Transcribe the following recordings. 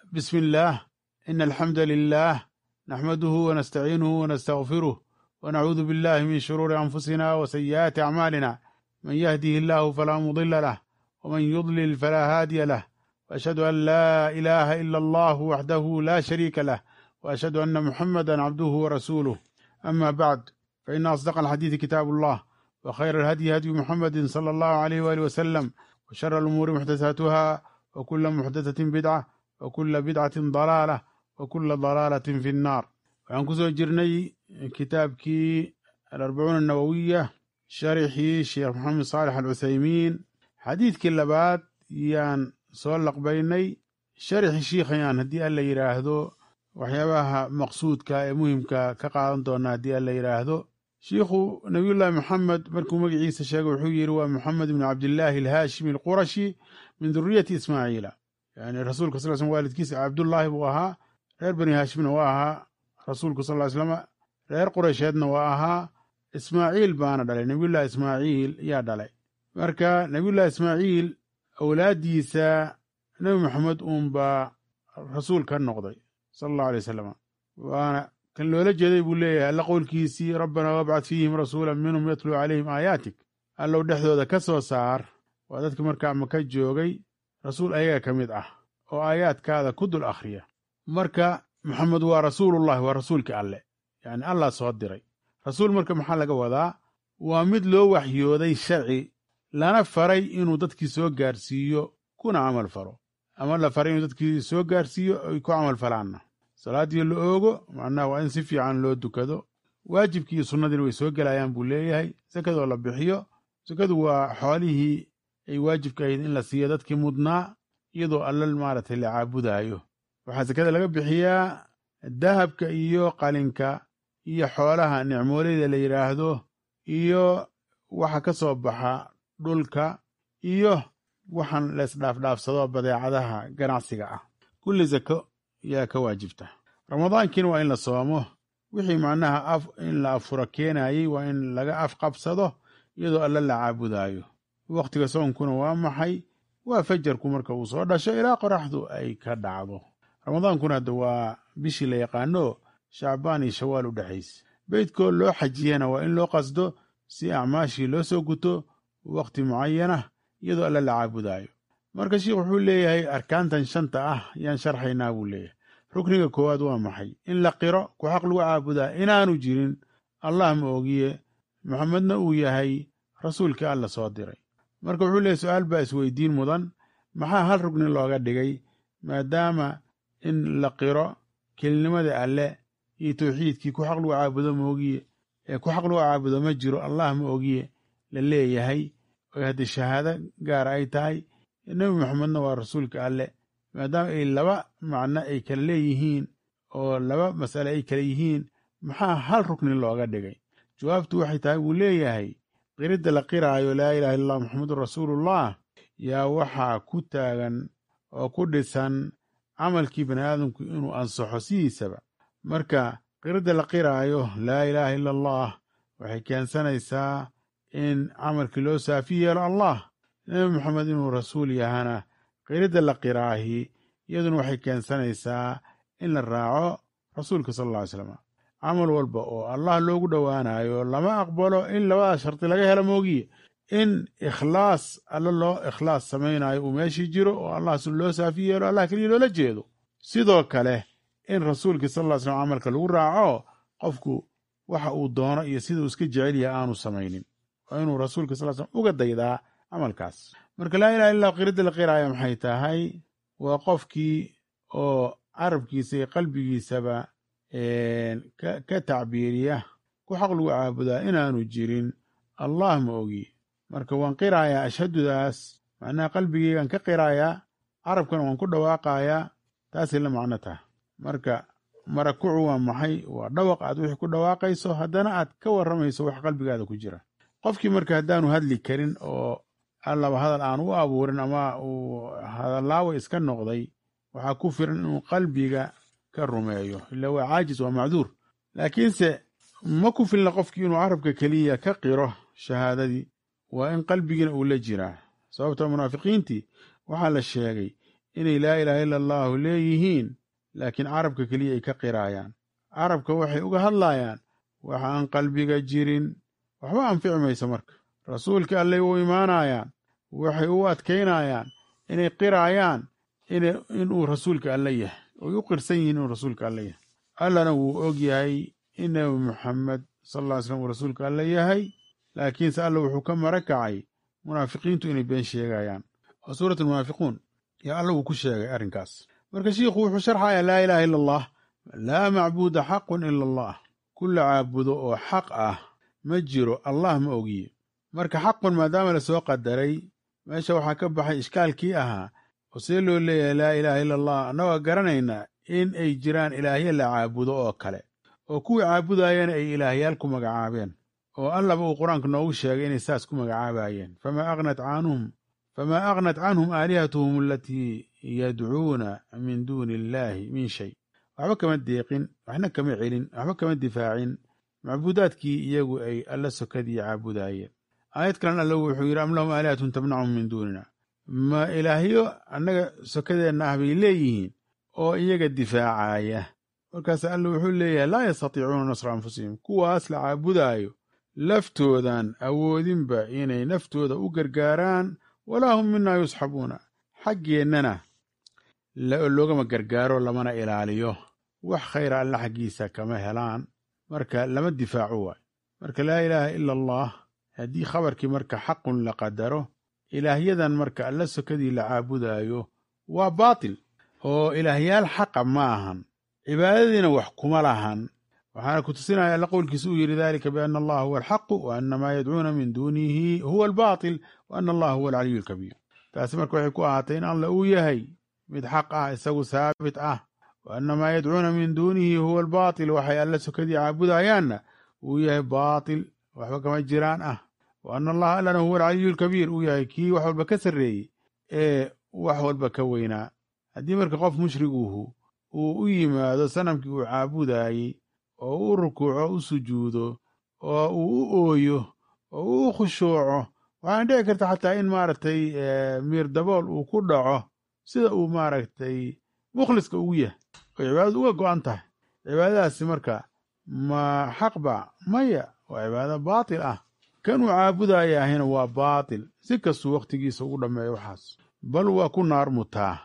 بسم الله إن الحمد لله نحمده ونستعينه ونستغفره ونعوذ بالله من شرور أنفسنا وسيئات أعمالنا من يهده الله فلا مضل له ومن يضلل فلا هادي له وأشهد أن لا إله إلا الله وحده لا شريك له وأشهد أن محمدا عبده ورسوله أما بعد فإن أصدق الحديث كتاب الله وخير الهدي هدي محمد صلى الله عليه وآله وسلم وشر الأمور محدثاتها وكل محدثة بدعة وكل بدعة ضلالة وكل ضلالة في النار waxaan kusoo jirnay kitaabkii alarbacuun annawowiya sharixii sheekh maxamed saalex alcuthaymiin xadiidkii labaad yaan soo laqbaynay sharixi shiikhayaan haddii alla yidhaahdo waxyaabaha maqsuudka ee muhimka ka qaadan doona haddii alla yidhaahdo shiikhu nabiyullaahi moxamed markuu magaciisa sheegay wuxuu yidhi waa moxamed bni cabdillaahi alhaashimi alqurashi min duriyati ismaaciila yani rasuulka sal slm waalidkiisa cabdullaahi buu ahaa reer bani haashimna waa ahaa rasuulku sal ly slama reer qureysheedna waa ahaa ismaaciil baana dhalay nebiyullahi ismaaciil yaa dhalay marka nebiyullahi ismaaciil awlaaddiisa nebi maxamed uunbaa rasuul ka noqday sala allahu alay wasalam waana kan loola jeeday buu leeyahay alla qowlkiisii rabbanaa wabcad fiihim rasuula minhum yatluu calayhim aayaatik allow dhexdooda ka soo saar waa dadka markaa maka joogay rasuul ayaga ka mid ah oo aayaadkaada ku dul akhriya marka maxamed waa rasuulullahi waa rasuulkii alle yacni allah soo diray rasuul marka maxaa laga wadaa waa mid loo waxyooday sharci lana faray inuu dadkii soo gaarsiiyo kuna camal falo ama la faray inuu dadkii soo gaarsiiyo ay ku camal falaanna salaaddii la oogo macnaha waa in si fiican loo dukado waajibkii iyo sunnadiina way soo gelayaan buu leeyahay sakadoo la bixiyo sakadu waa xoolihii ay waajibka ahayd in la siiyo dadkii mudnaa iyadoo alla maaragtay la caabudaayo waxaa sakada laga bixiyaa dahabka iyo qalinka iyo xoolaha nicmooleyda la yidhaahdo iyo waxa ka soo baxa dhulka iyo waxaan laysdhaafdhaafsado badeecadaha ganacsiga ah kulli sako yaa ka waajibta ramadaankiina waa in la soomo wixii macnaha af in la afuro keenayey waa in laga afqabsado iyadoo alla la caabudaayo wakhtiga soonkuna waa maxay waa fajarku marka uu soo dhasho ilaa qoraxdu ay ka dhacdo ramadaankuna hadda waa bishii la yaqaano shacbaan iyo shawaal u dhexaysa beydkoo loo xajiyana waa in loo qasdo si acmaashii loo soo guto wakhti mucayanah iyadoo alla la caabudaayo marka sheikh wuxuu leeyahay arkaantan shanta ah yaan sharxaynaa buu leeyahay rukniga koowaad waa maxay in la qiro ku xaq lagu caabudaa inaanu jirin allah ma ogiye maxamedna uu yahay rasuulkii alla soo diray marka wuxuu leeyahy su-aal baa isweydiin mudan maxaa hal rugni looga dhigay maadaama in la qiro kelinimada alle iyo tawxiidkii ku xaq lagu caabudo ma ogiye ee ku xaq lagu caabudo ma jiro allah ma ogiye la leeyahay oo haddii shahaado gaara ay tahay nebi maxamedna waa rasuulka alle maadaama ay laba macno ay kala leeyihiin oo laba mas'ale ay kala yihiin maxaa hal rukni looga dhigay jawaabtu waxay tahay wuu leeyahay qiridda la qiraayo laa ilaha illa allah maxamedun rasuulullah yaa waxaa ku taagan oo ku dhisan camalkii bani aadamku inuu ansaxo sidiisaba marka qiridda la qiraayo laa ilaaha illa allah waxay keensanaysaa in camalkii loo saafi yeelo allah nebi maxamed inuu rasuul yahana qiridda la qiraahi iyaduna waxay keensanaysaa in la raaco rasuulka sal alla ly slam camal walba oo allah loogu dhowaanayo lama aqbalo in labada shardi laga helo moogiye in ikhlaas alla loo ikhlaas samaynayo uu meeshii jiro oo allah loo saafi yeelo allah keliya loola jeedo sidoo kale in rasuulkii sal ly slam camalka lagu raaco qofku waxa uu doono iyo siduu iska jecel yahay aanu samaynin waa inuu rasuulka sal slam uga daydaa camalkaas marka laa ilaha illa qiridda la qiraaya maxay tahay waa qofkii oo carabkiisa iyo qalbigiisaba ka tacbiiriya ku xaq lagu caabudaa inaanu jirin allah ma ogi marka waan qiraayaa ashhadudaas macnaha qalbigeygaan ka qiraayaa carabkana waan ku dhawaaqayaa taasay la macno taha marka marakucu waa maxay waa dhawaq aad wixii ku dhawaaqayso haddana aad ka warramayso wax qalbigaada ku jira qofkii marka haddaanu hadli karin oo allaba hadal aan u abuurin ama uu hadallaawa iska noqday waxaa ku filan inuu qalbiga ka rumeeyo ila waa caajis waa macduur laakiinse ma ku filna qofkii inuu carabka keliya ka qiro shahaadadii waa in qalbigiina uu la jiraa sababta munaafiqiintii waxaa la sheegay inay laa ilaaha ila allahu leeyihiin laakiin carabka keliya ay ka qiraayaan carabka waxay uga hadlaayaan waxa aan qalbiga jirin waxba anfici mayso marka rasuulka allay u imaanayaan waxay u adkaynayaan inay qiraayaan inuu rasuulka alle yahay oy u qirsan yihiin inuu rasuulka alle yahay allana wuu og yahay in nebi muxamed sal alla ly slam uu rasuulka alle yahay laakiinse alla wuxuu ka mara kacay munaafiqiintu inay been sheegayaan oo suurat almunaafiquun yaa alla wuu ku sheegay arrinkaas marka shiikhu wuxuu sharxayaa laa ilaaha ila allah laa macbuuda xaqun ila allah kulla caabudo oo xaq ah ma jiro allah ma ogiye marka xaqun maadaama lasoo qadaray meesha waxaa ka baxay ishkaalkii ahaa oo see loo leeyahay laa ilaaha ila allah annagoo garanaynaa in ay jiraan ilaahya la caabudo oo kale oo kuwii caabudaayana ay ilaahyaal ku magacaabeen oo allaba uu qur-aanka noogu sheegay inay saas ku magacaabayeen famaa aghnat canhum famaa aghnat canhum aalihatuhum alatii yadcuuna min duuni illaahi min shay waxba kama deeqin waxna kama celin waxba kama difaacin macbuudaadkii iyagu ay alla sokadii caabudaayeen aayad kalan alla wuxuu yidhi am lahum aalihatun tamnacum min duunina ma ilaahyo annaga sokadeenna ah bay leeyihiin oo iyaga difaacaya markaas alla wuxuu leeyahay laa yastatiicuuna nasra anfusihim kuwaas la caabudaayo laftoodan awoodinba inay naftooda u gargaaraan walaa hum minaa yusxabuuna xaggeennana loogama gargaaro lamana ilaaliyo wax khayra alla xaggiisa kama helaan marka lama difaaco waayo marka laa ilaaha ila allah haddii khabarkii marka xaqun la qadaro ilaahyadan marka alla sokadii la caabudaayo waa baatil oo ilaahyaal xaqa ma ahan cibaadadiina wax kuma lahan waxaana ku tusinaya alla qowlkiisa uu yidhi dalika biana allaha huwa alxaqu wa ana maa yadcuuna min duunihi huwa albaatil wa ana allaha huwa alcaliyu alkabiir taasi marka waxay ku ahaatay in alla uu yahay mid xaq ah isagu saabit ah wa ana maa yadcuuna min duunihi huwa albaatil waxay alla sokadii caabudayaanna uu yahay baatil waxba kama jiraan ah wa ana allaha allana huwa alcaliyu alkabiir uu yahay kii wax walba ka sarreeyey ee wax walba ka weynaa haddii marka qof mushriguhu uu u yimaado sanamkii uu caabudaayey oo u rukuuco u sujuudo oo uu u ooyo oo uu u khushuuco waxaana dhici karta xataa in maaragtay miir dabool uu ku dhaco sida uu maaragtay mukhliska ugu yahay oo cibaadadu uga go'an tahay cibaadadaasi marka ma xaqba maya waa cibaado baatil ah kanuu caabudaya ahina waa baatil si kastuu wakhtigiisa ugu dhammeeyo waxaas bal waa ku naar mutaa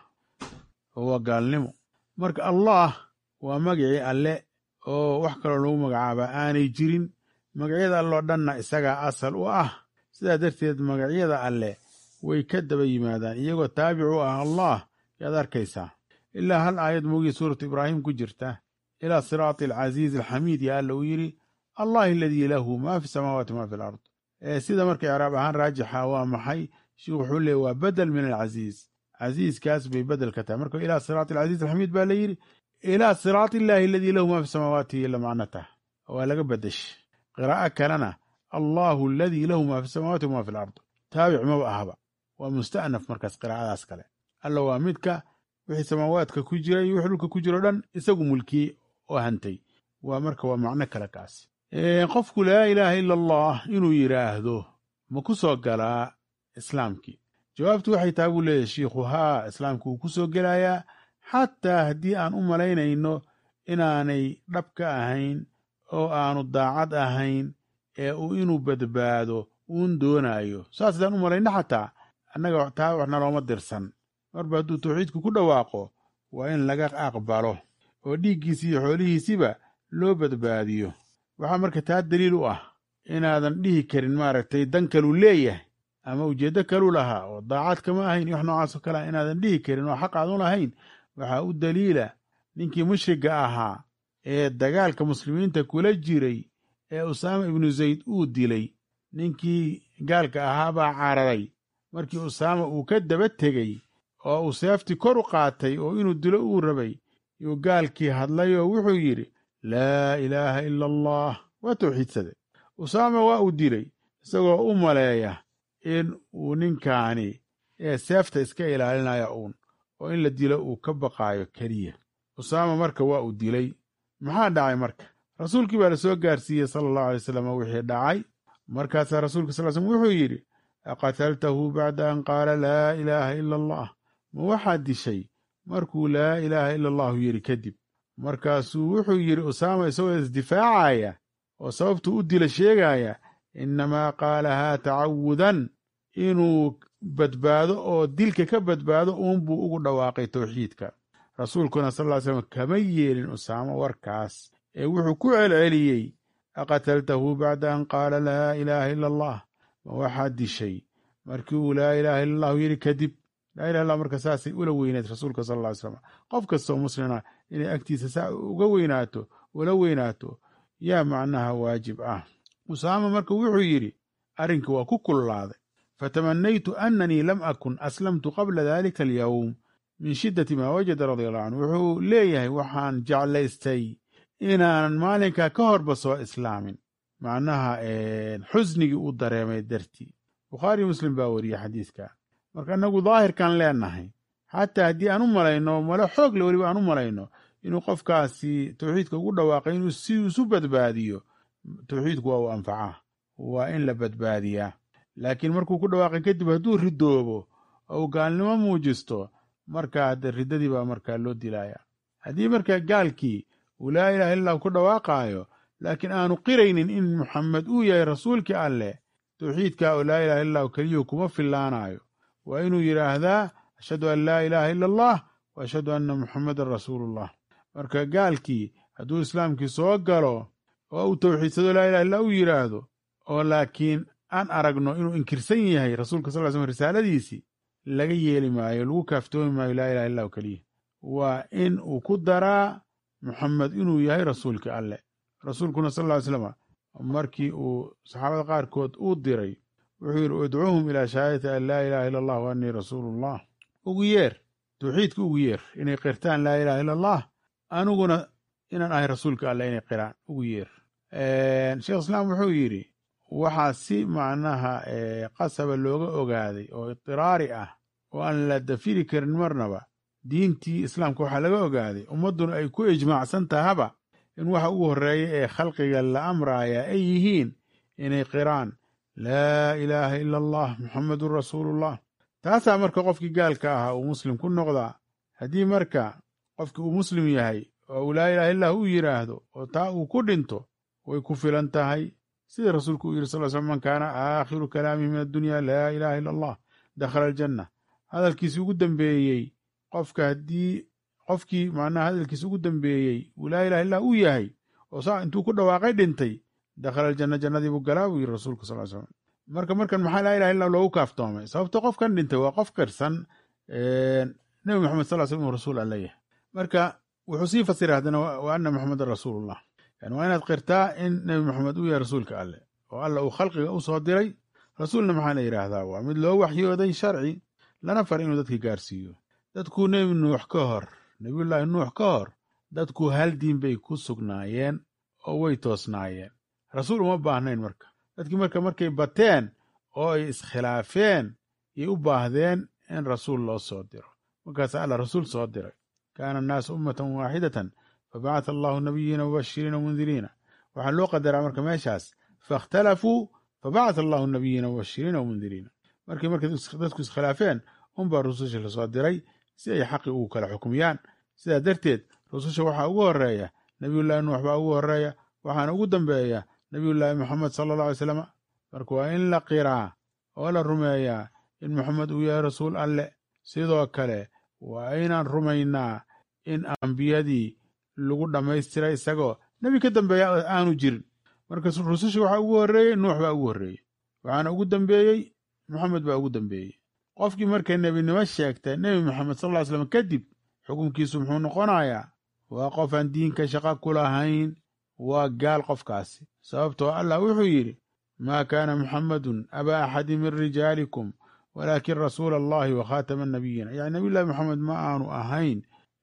oo waa gaalnimo marka allah waa magicii alle oo wax kaloo lagu magacaabaa aanay jirin magacyada alloo dhanna isagaa asal u ah sidaa darteed magacyada alle way ka daba yimaadaan iyagoo taabic u ah allah yaad arkaysaa ilaa hal aayad moogii suuratu ibraahim ku jirta ilaa siraati alcasiizi alxamiid yaa alla uu yidhi allahi aladii lahu maa fi samaawaati maa fi alard sida marka icraab ahaan raajixa waa maxay sheikhu wuxuu leey waa bedel min alcasiiz casiiskaas bay bedel ka tahay marka ilaa siraati alcasiiz alxamiid baa la yidhi ilaa siraati illaahi aladii lahu maa fi samaawaati ila macnatah waa laga bedeshay qiraa'o kalena allahu aladii lahu maa fi samaawaati wamaa fi alard taabic maba ahaba waa musta'naf markaas qiraa'adaas kale alla waa midka wixii samaawaadka ku jira iyo wixii dhulka ku jiro dhan isagu mulkiyey oo hantay waa marka waa macno kale kaas qofku laa ilaaha ila allah inuu yidhaahdo ma ku soo galaa islaamkii jawaabtu waxay tahay buu leeyahy shiikhu haa islaamku wuu ku soo gelayaa xataa haddii aan u malaynayno inaanay dhab ka ahayn oo aanu daacad ahayn ee uu inuu badbaado uun doonaayo saas haddaan u malayno xataa annaga taa waxna looma dirsan marba hadduu tawxiidku ku dhawaaqo waa in laga aqbalo oo dhiiggiisi iyo xoolihiisiba loo badbaadiyo waxaa marka taa daliil u ah inaadan dhihi karin maaragtay dan kaluu leeyahay ama ujeeddo kaluu lahaa oo daacad kama ahayn iyo wax noocaasoo kale ah inaadan dhihi karin oo xaq aadan lahayn waxaa u daliila ninkii mushriga ahaa ee dagaalka muslimiinta kula jiray ee usaama ibnu zayd uu dilay ninkii gaalka ahaa baa cararay markii usaama uu ka daba tegey oo uu seeftii kor u qaatay oo inuu dilo uu rabay yuu gaalkii hadlay oo wuxuu yidhi laa ilaaha ila allah waa tawxiidsaday usaama waa uu dilay isagoo u maleeya in uu ninkaani ee seefta iska ilaalinaya uun oo in la dilo uu ka baqaayo keliya usaama marka waa uu dilay maxaa dhacay marka rasuulkii baa la soo gaarsiiyey sala allahu alay wasalam wixii dhacay markaasaa rasuulka sal slm wuxuu yidhi aqataltahu bacda an qaala laa ilaaha ila allah ma waxaad dishay markuu laa ilaaha ila allahu yidhi kadib markaasuu wuxuu yidhi usaama isagoo isdifaacaya oo sababtuu u dila sheegaya innamaa qaalahaa tacawudan inuu badbaado oo dilka ka badbaado uunbuu ugu dhawaaqay towxiidka rasuulkuna sal ly slam kama yeelin usaamo warkaas ee wuxuu ku celceliyey aqataltahu bacda an qaala laa ilaaha ila allah ma waxaad dishay markii uu laa ilaaha illa allahu yidhi kadib laa ilaha illah marka saasay ula weynaed rasuulka sal ly slam qof kastoo muslima inay agtiisa saa uga weynaato ula weynaato yaa macnaha waajib ah usaama marka wuxuu yidhi arrinka waa ku kullaaday fatamanaytu annanii lam akun aslamtu qabla dalika alyowm min shiddati maa wajada radia allahu canhu wuxuu leeyahay waxaan jeclaystay inaanan maalinkaa ka horba soo islaamin macnaha xusnigii uu dareemay dartii bukhaari muslim baa weriye xadiidka marka inagu daahirkan leenahay xataa haddii aan u malayno malo xoog le weliba aan u malayno inuu qofkaasi towxiidka ugu dhawaaqay inuu si isu badbaadiyo towxiidku waa uu anfacaa waa in la badbaadiyaa laakiin markuu ku dhawaaqay kadib hadduu ridoobo oo uu gaalnimo muujisto markaa de riddadii baa markaa loo dilaya haddii markaa gaalkii uu laa ilaha illah ku dhawaaqaayo laakiin aanu qiraynin in muxamed uu yahay rasuulkii alleh towxiidka oo laa ilaha illahu keliyuhu kuma fillaanayo waa inuu yidhaahdaa ashhadu an laa ilaaha ila allah wa ashhadu anna muxammedan rasuulullah marka gaalkii hadduu islaamkii soo galo oo uu towxiidsado laa ilaha illah u yidhaahdo oo laakiin aan aragno inuu inkirsan yahay rasuulka sal ly slm risaaladiisii laga yeeli maayo lagu kaaftoomi maayo laa ilaha illahu keliya waa in uu ku daraa muxamed inuu yahay rasuulkii alleh rasuulkuna sal ly slama markii uu saxaabada qaarkood uu diray wuxuu yidhi udcuuhum ilaa shahaadati an laa ilaha illa allah wa annii rasuulullah ugu yeer towxiidka ugu yeer inay qirtaan laa ilaha illa allah aniguna inaan ahay rasuulka alleh inay qiraan ugu yeer sheekh islaam wuxuu yidhi waxaa si macnaha qasaba looga ogaaday oo idiraari ah oo aan la dafiri karin marnaba diintii islaamka waxaa laga ogaaday ummadduna ay ku ijmaacsan tahaba in waxa ugu horreeya ee khalqiga la amraaya ay yihiin inay qiraan laa ilaaha ila allah muxamedun rasuulullah taasaa marka qofkii gaalka ahaa uu muslim ku noqdaa haddii marka qofkii uu muslim yahay oo uu laa ilaha illah u yidhaahdo oo taa uu ku dhinto way ku filan tahay sida rasuulku uu yidhi sal sl man kaana aakhiru kalaamihi min addunya laa ilaha illa allah dakhala aljanna hadalkiisi ugu dambeeyey qofka haddii qofkii macnaha hadalkiisa ugu dambeeyey uu laa ilaha illah u yahay oo saa intuu ku dhawaaqay dhintay dakhala aljanna jannadii buu galaa buu yidhi rasuulka sal slam marka markan maxaa laa ilaha illah loogu kaaftoomay sababto qofkan dhintay waa qof qirsan nebi moxamed sal slam inuu rasuul alla yahay marka wuxuu sii fasiray haddana wa anna moxamedan rasuulullah yani waa inaad qirtaa in nebi moxamed uu yahay rasuulka alleh oo alla uu khalqiga u soo diray rasuulna maxaa la yidhaahdaa waa mid loo waxyooday sharci lana far inuu dadka gaarsiiyo dadkuu nebi nuux ka hor nebiyullaahi nuux ka hor dadku hal diin bay ku sugnaayeen oo way toosnaayeen rasuul uma baahnayn marka dadkii marka markay bateen oo ay iskhilaafeen yay u baahdeen in rasuul loo soo diro markaas alla rasuul soo diray kaana annaasu ummatan waaxidatan fabacata allahu nabiyiina mubashiriina wamundiriina waxaa loo qadaraa marka meeshaas faاkhtalafuu fabacata allahu nabiyiina mubashiriina wamundiriina markii markay dadku iskhilaafeen unbaa rususha lasoo diray si ay xaqi ugu kala xukmiyaan sidaa darteed rususha waxaa ugu horeeya nebiyullaahi nuux baa ugu horeeya waxaana ugu dambeeya nebiyullaahi moxamed sala alla alay slam marka waa in la qiraa oo la rumeeyaa in moxamed uu yahay rasuul alle sidoo kale waa inaan rumaynaa in ambiyadii lagu dhammaystiray isagoo nebi ka dambeeya aanu jirin marka rususha waxaa ugu horreeyey nuux baa ugu horreeyey waxaana ugu dambeeyey moxamed baa ugu dambeeyey qofkii markay nebinimo sheegtay nebi moxamed sal ly slam kadib xukunkiisu muxuu noqonayaa waa qof aan diinka shaqa ku lahayn waa gaal qofkaasi sababtoo allah wuxuu yidhi maa kaana muxammadun abaa axadi min rijaalikum walaakin rasuula allahi wa khaatama annabiyiina yani nabiyullahi moxamed ma aanu ahayn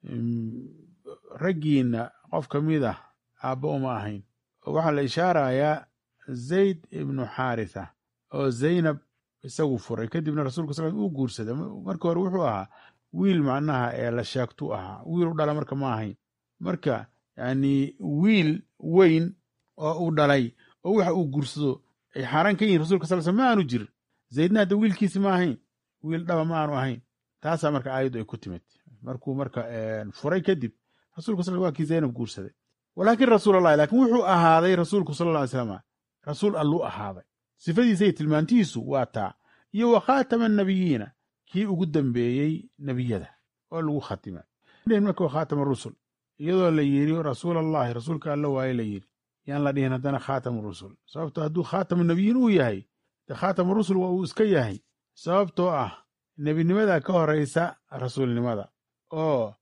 raggiinna qof ka mid ah aabbo uma ahayn oo waxaa la ishaarayaa zayd ibnu xaaritha oo zaynab isagu furay kadibna rasuulka sal uu guursaday markii hore wuxuu ahaa wiil macnaha ee la sheegtu ahaa wiil u dhala marka ma ahayn marka yani wiil weyn oo uu dhalay oo waxa uu guursado ay xaaraan ka yihin rasulka sal sl ma aanu jirin zaydna hadda wiilkiisi ma ahayn wiil dhaba ma aanu ahayn taasaa marka aayaddu ay ku timid markuu marka furay kadib rasulku sal waa kii zaynab guursaday walaakin rasuulallahi laakiin wuxuu ahaaday rasuulku sala alla alay slam rasuul alluu ahaaday sifadiisa iyo tilmaantiisu waa taa iyo wa khaatama annabiyiina kii ugu dambeeyey nebiyada oo lagu khatima marka wa khaatama rusul iyadoo la yidhi rasuul allahi rasuulka alla waaye la yidhi yaan la dhihin haddana khaatamu rusul sababto hadduu khaatamu nebiyiin uu yahay de khaatamu rusul waa uu iska yahay sababtoo ah nebinimada ka horaysa rasuulnimada oo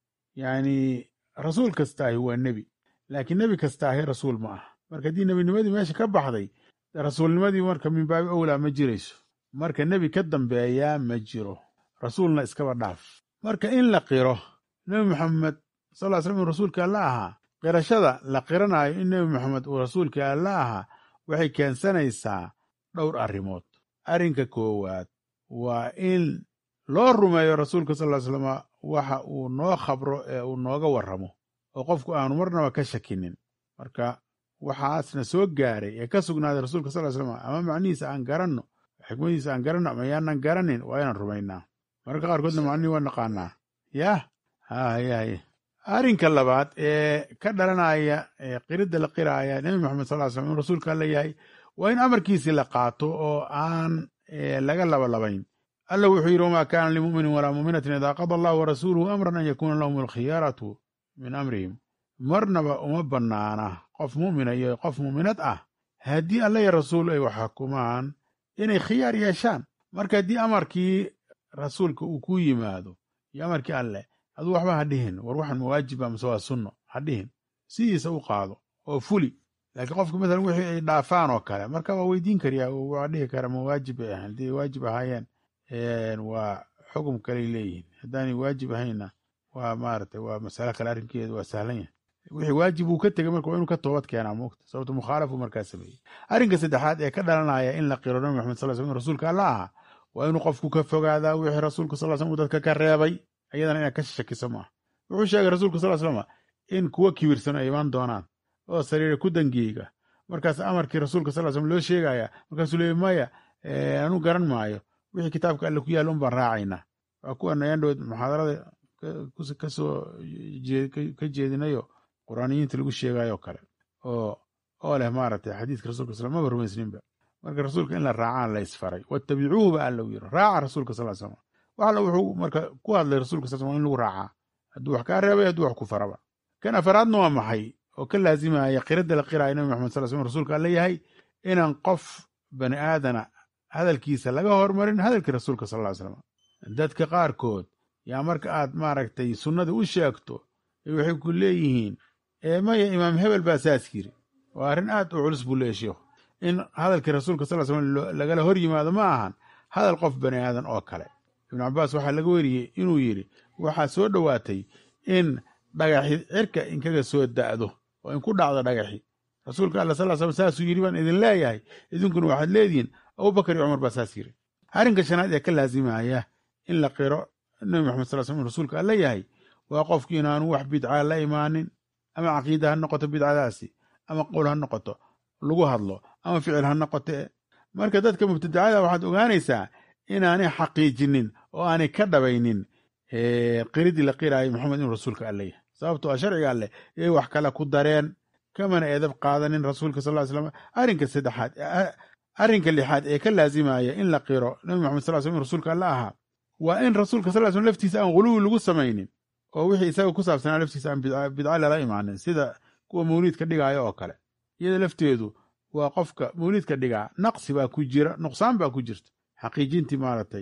yacni rasuul kastaahi waa nebi laakiin nebi kastaahi rasuul ma ah marka haddii nebinimadii meesha ka baxday rasuulnimadii marka min baabi owlaa ma jirayso marka nebi ka dambeeyaa ma jiro rasuulna iskaba dhaaf marka in la qiro nebi maxamed sal ly slam inuu rasuulka alla ahaa qirashada la qiranaayo in nebi maxamed uu rasuulka alla ahaa waxay keensanaysaa dhowr arrimood arrinka koowaad waa in loo rumeeyo rasuulka sal ly slama waxa uu noo khabro ee uu nooga warramo oo qofku aanu marnaba ka shakinin marka waxaasna soo gaaray ee ka sugnaaday rasuulka sal ly slam ama macnihiisa aan garanno xikmadiisa aan garanno ama yaanan garanin waa inaan rumaynaa mararka qaarkoodna macnihii waa naqaanaa yaah hayaye arrinka labaad ee ka dhalanaya qiridda la qiraaya nebi maxamed sal ly slam inuu rasuulka alla yahay waa in amarkiisii la qaato oo aan laga labalabayn alla wuxuu yidhi wamaa kaana limuminin walaa muminatin idaa qada allahu warasuuluhu amran an yakuuna lahum alkhiyaaratu min amrihim marnaba uma bannaana qof mu'mina iyo qof mu'minad ah haddii alla iyo rasuul ay wax xukumaan inay khiyaar yeeshaan marka haddii amarkii rasuulka uu ku yimaado iyo amarkii alleh aduu waxba ha dhihin war waxan mawaajiba mase waa sunno ha dhihin sidiisa u qaado oo fuli laakiin qofka masalan wixii ay dhaafaan oo kale marka waa weydiin kariyaa waa dhihi kara ma waajib bay ahayn haddii waajib ahaayeen waa xukum kaley leeyihiin haddaanay waajib ahaynna waa maaragtay waa masale kale arrinkeedu waa sahlan yahay wixii waajib uu ka tegay marka waa inuu ka toobad keenaa moogta sababto mukhaalafu markaa sameeyey arrinka saddexaad ee ka dhalanaya in la qiro nabi maxamed sal sl inu rasuulka alla ahaa waa inuu qofku ka fogaadaa wixii rasuulka sal slam uu dadka ka reebay ayadana inaad ka shakiso maaha wuxuu sheegay rasuulka sal slama in kuwa kibirsan ay imaan doonaan oo sariira ku dangeega markaas amarkii rasuulka sal slm loo sheegaya markaasuu leeyay maya anuu garan maayo wixii kitaabka alle ku yaalla un baan raacaynaa waa kuwan ayaan dhoweed muxaadarada kasoo ka jeedinayo quraaniyiinta lagu sheegayo kale oo oo leh maaragtay xadiiska rasulka sal maba rumaysninba marka rasuulka in la raacaan la isfaray wattabicuuhu ba alla u yiri raaca rasuulka sal slam wax alla wuxuu marka ku hadlay rasuulka sal slam in lagu raacaa hadduu wax kaa reebay hadduu wax ku faraba kan afaraadna waa maxay oo ka laazimaya qiradda la qiraayo nabi maxamed sal slam rasuulka alla yahay inaan qof bani aadana hadalkiisa laga hormarin hadalkii rasuulka sal ly slam dadka qaarkood yaa marka aad maaragtay sunnada u sheegto waxay ku leeyihiin maya imaam hebel baa saas yiri waa arrin aad u culus buu leeya sheikhu in hadalkii rasuulka sal slam lagala hor yimaado ma ahan hadal qof bani aadan oo kale ibnu cabaas waxaa laga weriyey inuu yidhi waxaa soo dhowaatay in dhagaxi cirka inkaga soo da'do oo in ku dhacdo dhagaxi rasuulka alla sal slam saasuu yidhi baan idin leeyahay idinkuna waxaad leedihiin abubakar iyo cumar baa saas yiri arrinka shanaad ee ka laazimaya in la qiro nabi maxamed sal slam in rasuulka alla yahay waa qofki inaanu wax bidcaa la imaanin ama caqiida ha noqoto bidcadaasi ama qowl ha noqoto lagu hadlo ama ficil ha noqote marka dadka mubtadacada waxaad ogaanaysaa inaanay xaqiijinin oo aanay ka dhabaynin qiridii la qiraayo maxamed inuu rasuulka alle yahay sababtoo a sharciga alleh iyay wax kale ku dareen kamana eedab qaadanin rasuulka sal slam arrinka saddexaad arrinka lixaad ee ka laazimaya in la qiro nabi maxamed sal slam in rasuulka alle ahaa waa in rasuulka sal slam laftiisa aan guluwi lagu samaynin oo wixii isaga ku saabsanaa laftiisa aan bidca lala imaanin sida kuwa mawliidka dhigaayo oo kale iyada lafteedu waa qofka mawliidka dhigaa naqsi baa ku jira nuqsaan baa ku jirta xaqiijintii maaragtay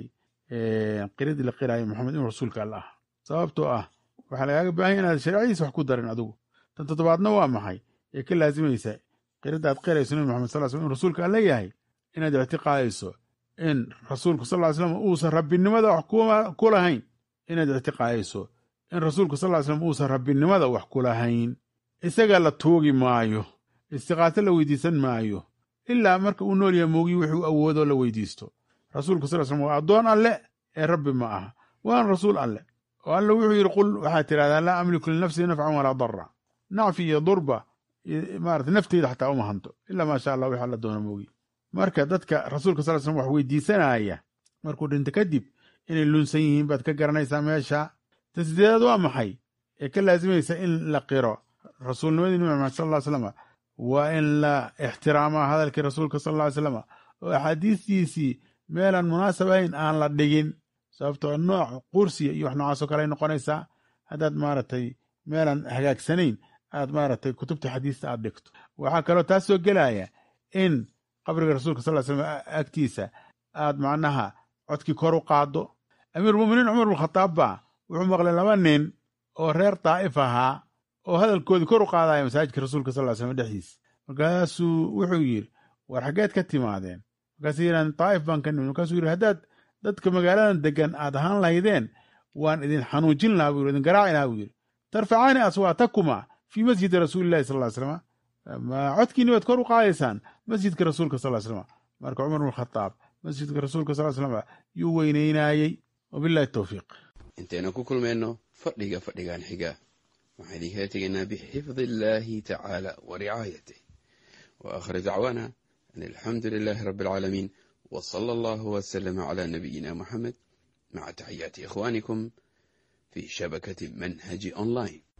qiradii la qiraayo maxamed inuu rasuulka alla ah sababtoo ah waxaa lagaaga baahanya inaad shareecadiisa wax ku darin adigu tan toddobaadna waa maxay ee ka laazimaysa qiradda aad qirayso nabi maxamed sal slam inuu rasuulka alla yahay inaad ictiqaadayso in rasuulku sal ly slam uusan rabbinimada wax ku lahayn inaad ictiqaadayso in rasuulku sal ly slam uusan rabbinimada wax ku lahayn isaga la tuugi maayo istiqaato la weydiisan maayo ilaa marka uu nool yaha moogiyi wuxuu awoodoo la weydiisto rasuulku sal slam waa addoon alle ee rabbi ma aha waana rasuul alle oo alle wuxuu yidhi qul waxaad tidhahdaa laa amliku linafsii nafcan walaa darra nacfi iyo durba maarata nafteyda xataa uma hanto ilaa maasha allah wix alla doona moogi marka dadka rasuulka sal slam wax weydiisanaya markuu dhinto kadib inay lunsan yihiin baad ka garanaysaa meesha ta sideedaad waa maxay ee ka laasimaysa in la qiro rasuulnimadii nabi maxamed sal ll ly slam waa in la ixtiraamaa hadalkii rasuulka sal ll ly slam oo axaadiistiisii meelaan munaasab ahayn aan la dhigin sababtoo nooc qursiya iyo wax noocaasoo kale ay noqonaysaa haddaad maaragtay meelaan hagaagsanayn aad maaragtay kutubta xadiista aad dhigto waxaa kaloo taas soo gelaya in qabriga rasuulka sal ly slam agtiisa aad macnaha codkii kor u qaaddo amiirulmuminiin cumar bnkhataab baa wuxuu maqlay laba nin oo reer daa'if ahaa oo hadalkoodii kor u qaadaya masaajidka rasuulka sal ly slam dhexdiisa markaasuu wuxuu yidhi war xaggeed ka timaadeen markaasuu yidhahan daa'if baan ka nimid markaasuu yidhi haddaad dadka magaaladan degan aad ahaan lahaydeen waan idin xanuujin lahaa buu yidhi idin garaaci lahaa buu yidhi tarfacaani aswaatakuma fii masjidi rasuulillahi sal ly slam ma codkiini baad kor u qaadaysaan masjidka rasuulka sal slam marka cumar bn khataab masjidka rasuulka sal slam yuu weynaynaayey wabillahi towfiiq intaynu ku kulmayno fadhiga fadhigan xiga waxaan idinkala tegaynaa bixifdi illaahi tacaala wa ricaayatih wa aakhir dacwaana an alxamdu lilaahi rabbi alcaalamiin wa sala allahu wasalama calaa nabiyina muxamed maca taxiyaati ikhwaanikum fii shabakati manhaji online